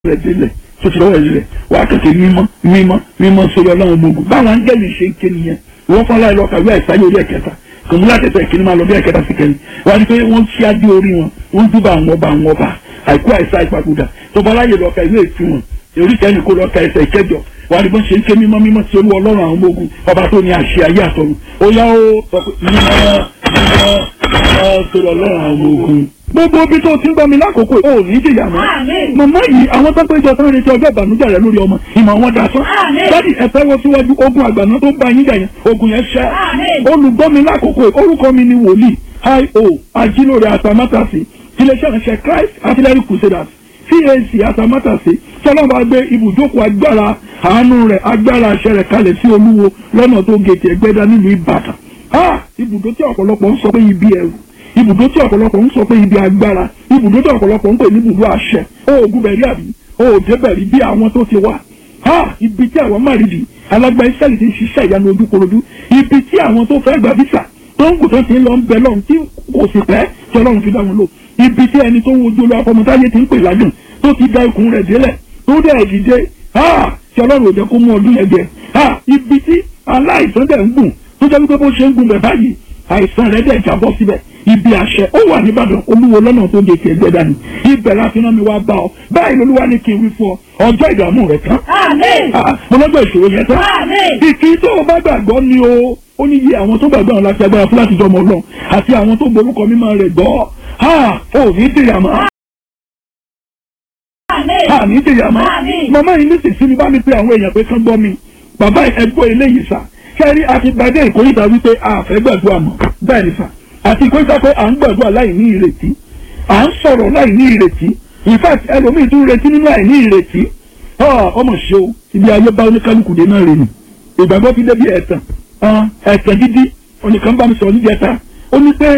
rẹ̀ délẹ̀ tó ti lọ́wọ́ rẹ̀ wàá kẹ̀kẹ́ mímọ́ mímọ́ mímọ́ sórí ọlọ́run gbogbo báwọn áńgẹ́lì ṣe ń ké nìyẹn wọ́n fọ́n láì lọ́ka wíwá ìsáyé orí ẹ̀kẹta kòmú láti ẹ̀sẹ̀ ìkíní máa lọ bí ẹ̀kẹta sí kẹrin wọ́n á ní pé wọ́n ṣí adé orí wọn wọ́n dúbà àwọn ọba àwọn ọba àìkú àìsá ìpapòdà tọba láyè lọ́ka ìwé ìtú wọn orí kẹ́ni kó lọ́ka ẹsẹ̀ ìkẹjọ wọ́n á ní bọ́n ṣe ń ké mímọ́ mímọ́ sí olú ọlọ́run àwọn ọmọ ogun ọba tó ní àṣẹ ayé àtọ̀run ó yá ó sọ pé mímọ́ mímọ́ mímọ́ sórí ọlọ́run àwọn ọmọ ogun gbogbo ibi tó ti ń gbọ́ mi lákòókò ò ní jìyà mọ́. màmá yìí àwọn tó péjọ tán retí ọjọ́ ìbànújẹ́ rẹ lórí ọmọ ìmọ̀ wọn dà sán. dádì ẹ fẹ́ wọ síwájú ogun àgbàná tó ń bá yín jà yẹn ogun yẹn ṣẹ́. olùgbọ́ mi lákòókò orúkọ mi ni wòlíì io ajílóore àtàmátàsí iléeṣẹ́ ìránṣẹ́ Christ Artillery Crusaders CAC àtàmátàsí sọlọ́mọ gbé ibùjókòó agbára àánú rẹ̀ agbára àṣẹ rẹ̀ kalẹ̀ sí olúwo lọ́nà tó gètè ẹgbẹ́dá nílùú Ìbàdàn. ibùdó tí ọ̀pọ̀lọpọ̀ ń sọ pé ibi ẹ̀rù ibùdó tí ọ̀pọ̀lọpọ̀ ń sọ pé ibi agbára ibùdó tí ọ̀pọ̀lọpọ̀ ń pè ní ibùdó àṣẹ oògùn bẹ̀rí àbí òòdè bẹ̀rí bí àwọn tó ti wà ha ibi tí àwọn márìdì alágbá israẹli ti ń ṣiṣẹ́ ìyanu ojúkorojú ibi tí àwọn tó fẹ́ gba visa tó ń gùn tó ti ń lọ ń bẹ lọ́run tí kò sì pẹ́ tí ọlọ́run fi dá wọn lò ibi tí ẹni tó ń wojú olú afọmọtáyé ti ń pè ládùn tó ti da ikùn rẹ̀ délẹ̀ tó dẹ̀ dìde ha tí ọlọ́run ò jẹ́ kó mú ọdún yẹn jẹ ha ibi tí aláìsàn dẹ̀ ń gùn tó jẹ́ wípé bó ṣe ń gùn bẹ̀ báyìí àìsàn rẹ̀ dẹ̀ jábọ́ síbẹ̀ ibi àṣẹ ó wà nìbàdàn olúwo lọ́nà tó de tiẹ̀ gbẹ́dá ni ibẹ̀ la fi rán mi wá bá ọ báyìí lolúwa ní kí n wí fún ọ ọjọ́ ìdààmú rẹ tán mo lọ́jọ́ ìṣòro yẹn tán ìkí tó o bá gbàgbọ́ ni o ó ní iye àwọn tó gbàgbọ́ àwọn láti agbára fún láti jọmọ ọlọ́run àti àwọn tó gborúkọ mímọ́ rẹ̀ gbọ́ ò ní tìyà mọ́ àní tìyà mọ́ màmá yìí nísinsìnyí bá mi pe àwọn èèyàn pé kán gbọ́ mi bàbá ẹgbọ́ eléyìí sà kẹ́rí àti gbàdé ìkórìtà wípé àfẹ́ gbàdúrà mọ́ bẹ́ẹ̀ ni sà àti ìkórìtà pé à ń gbàdúrà láì ní ìrètí à ń sọ̀rọ̀ láì ní ìrètí in fact ẹlòmíì tún retí nínú àìní ìrètí ọmọ ṣe o ibi ayé bá oníkálukú dé náà rè ní ìgbàgbọ́ fi débi ẹ̀tàn ẹ̀tàn dídí oníkan bá mi sọ̀rọ̀ níbi ẹ̀ta ó ní pé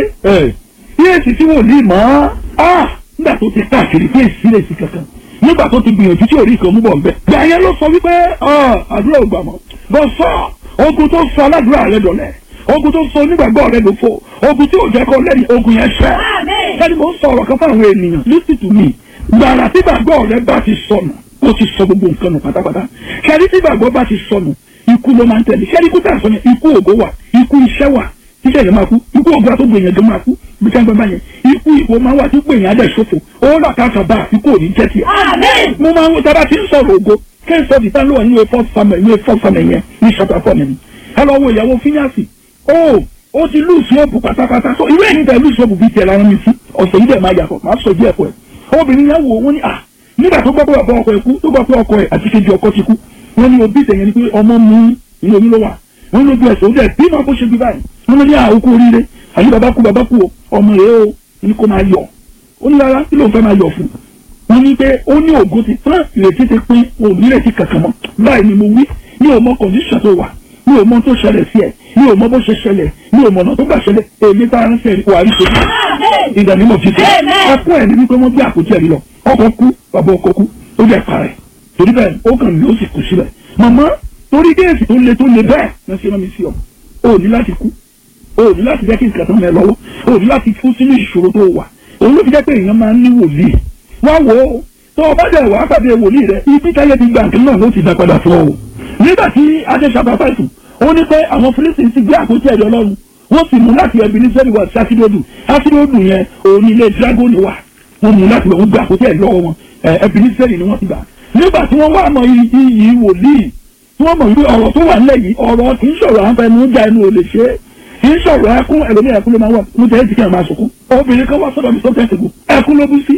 bí èsì tí wò ní mọ́ nígbà tó ti káàkiri bí èsì lè sí kankan nígbà tó ti gbìyànjú tí ò rí ìkan mú bọ̀ nbẹ. gbà yẹn ló sọ wípé àdúrà ò gbà mọ́ bọ́ sọ ogun tó sọ aládùúrà rẹ dọ̀lẹ́ ogun tó sọ onígbàgbọ́ rẹ ló fò ogun tí ò jẹ́ kó lẹ́yìn ogun yẹn ṣẹ́. sẹ́ni mo ń sọ ọ̀rọ̀ kan fún àwọn ènìyàn listen to me gbàrà tí gbàgbọ́ rẹ bá ti sọnù ó ti sọ gbogbo nǹkan nù pátápátá sẹ́ni tí gbàgbọ́ bá ti sọnù ikú ló máa ń tẹ̀lé sẹ́ni ikú tà sọnù ikú ògo wà ikú iṣẹ́ wà tíṣẹ́ yẹn máa kú ikú ògo àtúgbò yẹn gan máa kú bí ká ń gbọ́ báyẹn ikú ìwọ máa wà tí pè yẹn adẹ̀ ṣòfò ó là káàkà bá ikú ò ní jẹ́ tiẹ̀. mo máa ń wọ́n tábà tí ń sọ̀rọ̀ ògo kẹ́sọ̀ ti tán ló wà nínú efọ́ famẹ̀ nínú efọ́ famẹ̀ yẹn ní ṣọ́tà fọ́ọ̀mù mi. ẹ lọ wo ìyàwó fíníàsì ó ó ti lùsì òbù pátápátá so ìwé ẹ̀yìn tẹ̀ lùsì òbù bíi tiẹ̀ lára mi sí ọ̀sẹ̀ yìí dẹ̀ máa yàtọ̀ máa sọ díẹ̀ fún ẹ. obìnrin yẹn wò wọ́n ní à nígbà tó gbọ́ pé ọ̀pọ̀ ọkọ ẹ̀ kú tó gbọ́ pé ọkọ ẹ̀ àti kejì ọkọ ti kú wọ́n ní òbí tẹ̀yẹn ni pé ọmọ mú inú omi ló wà wọ́n lójú ẹ̀sẹ̀ ó dẹ̀ bí máa kó ṣe bí báyìí wọ́n ní àwòkú oríire àyè bàbá kú bàbá kú ọmọ rẹ̀ ó ní kó máa yọ̀ ó ní rárá kí ló ń fẹ́ máa yọ̀ fún wọ́n ní pé ó ní ògo ti tán ìrètí ti pín òní ìrètí kankan mọ́ báyìí ni mo wí ní ọmọ kọ̀ǹdíṣàn tó wà ní ọmọ tó ṣẹlẹ̀ sí ẹ̀ ní ọmọ bó ṣe ṣẹlẹ̀ ní ọmọ ọ̀nà tó gbà ṣẹlẹ̀ èmi tá a ń fẹ́ wà á rí ṣe ìdánimọ̀ ti tẹ̀ ẹkún ẹ̀ ní wípé wọ́n gbé àpótí ẹ̀rí lọ ọkọ̀ kú bàbá ọkọ̀ kú ó jẹ́ parẹ́ torí bẹ́ẹ̀ ó kàn ní ó sì kù sílẹ̀ màmá torí géèsì tó le tó le bẹ́ẹ̀ ní ṣe rán mi sí ọ o ní láti kú o ní láti jẹ́ kí nǹkan tó ń bẹ lọ́wọ́ o ní láti kú sínú ìṣòro tó wà òun ló fi jẹ́ pé èèyàn máa ń ní wòlíì wá wò ó tó o bá dẹ̀ wá pàdé wòlíì rẹ ibi táyé ti gba nǹkan náà ló ti dá padà fún ọ o nígbà tí adéṣàbà fẹ̀sùn ó ní pé àwọn fílísì ti gbé àpótí ẹ̀rí ọlọ́run wọ́n sì mú láti ẹbí ní sẹ́ni wá sí ásídódù ásídódù yẹn òun ilé dragoni wà wọ́n mú láti wọ́n gbé àpótí ẹ̀rí lọ́wọ́ wọn ẹbí ní sẹ́ni ni wọ́n ti gbà nígbà tí wọ́n wá mọ iyì wòlíì tí wọ́n mọ̀ wípé ọ̀rọ̀ tó wà nílẹ̀ yìí ọ̀rọ̀ kì í sọ̀rọ̀ àǹfẹ̀ẹ́nu já ẹnu ò lè ṣe é kì í sọ̀rọ̀ ẹkún ẹlòmí ẹkún ló máa wà mo tẹ̀lé ti kí ẹ̀ máa sọkún obìnrin kan wá sọ̀rọ̀ mi sọ́kẹ́ ẹ̀sìnkú ẹkún ló bú sí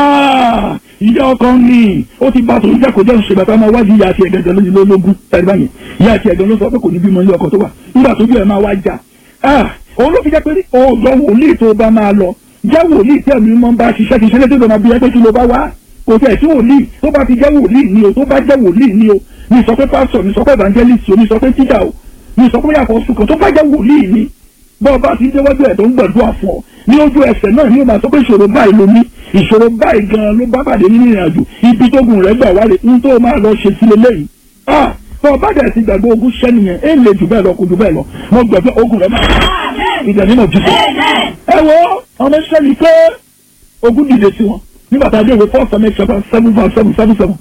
ìyá ọkọ ní ó ti bá tòun jẹ́kọ̀ọ́ jẹ́ òṣèlú àtàwọn wájú ìyá àti ẹ̀gẹ̀gẹ̀ lójú lólógún ẹ̀rí báyìí ìyá àti ẹ̀gẹ̀ ló sọ pé kò ní bímọ ilé ọkọ tó wà nígbà tó bí ẹ̀ máa wá jà òun ló fi jẹ́ pé ọ̀dọ́ wòlíì tó bá máa lọ jẹ́ wòlíì tí ẹ̀mí mọ́ bá ṣiṣẹ́ kí iṣẹ́ tó máa bí ẹgbẹ́ kí ló bá wá kò tẹ̀ tí wòlíì tó bá ti jẹ́ wòlíì ni o tó bá jẹ́ wòlíì ni o ní sọ pé pásítọ̀ ní sọ pé evangelist o ní sọ pé tíjà o ní sọ pé yàtọ̀ sùkàn tó bá jẹ́ wòlíì ni bọ́ọ̀ bá ti déwájú ẹ̀ tó ń gbàdúrà fún ọ ní ojú ẹsẹ̀ náà ní o máa sọ pé ìṣòro báyìí ló ní ìṣòro báyìí gan-an ló bá pàdé nínú ìrìn àjò ibi tógun rẹ̀ gbà wálé ń tó máa lọ ṣe sílé lẹ́yìn bọ́ọ̀ bá dẹ̀ ti gbàgbé ogun ṣẹ́ nìyẹn ẹ̀ lè jù bẹ́ẹ̀ lọ kò jù bẹ́ẹ̀ lọ mo gbàgbé ogun rẹ̀ máa ìjà nínú jù ẹ wo ọmọ iṣẹ́ ni pé ogun dìde sí wọn nígbà tá a dé ìwé four seven seven seven seven seven